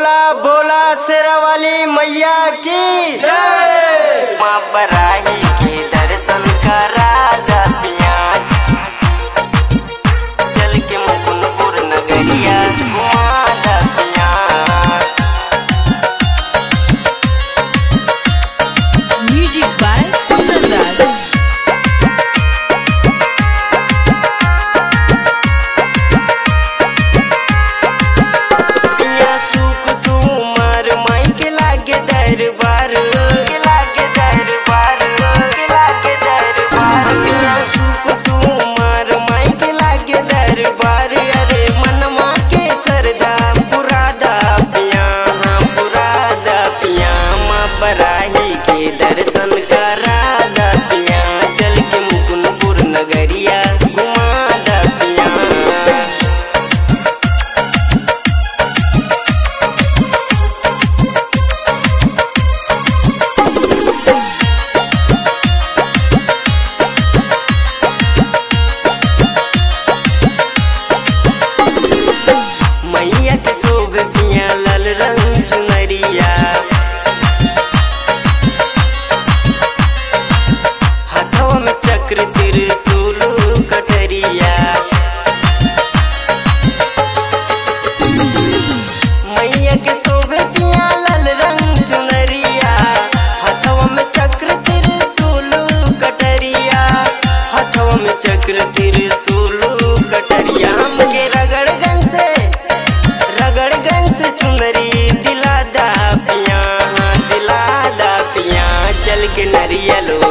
बोला बोला शेरावाली मैया की जय माँ बराही के दर्शन करा दतिया चल के मुकुंदपुर नगरिया घुमा दतिया Music by Kundan Raj. पिया सुख सुमार माई के लागे दरबार के लागे दरबार के लागे दरबार पिया सुख सुमार माई के लागे दरबार अरे मनमा के सरदा पुरादा पिया हाँ पुरादा पिया माँ बराही के दर्शन करा दा पिया चल के मुकुंदपुर नगरिया घुमा दा पिया मैया के शोभ पिया लाल रंग चुनरिया हाथवा में चक्र त्रिशूल कटरिया मैया के शोभ पिया लाल रंग चुनरिया हाथवा में चक्र त्रिशूल कटरिया हाथवा में चक्र त्रिशूल कटरिया हमके रगड़गन से रगड़गन से चुनरी दिला दा पिया हाँ, दिला दा पिया चल के नरियल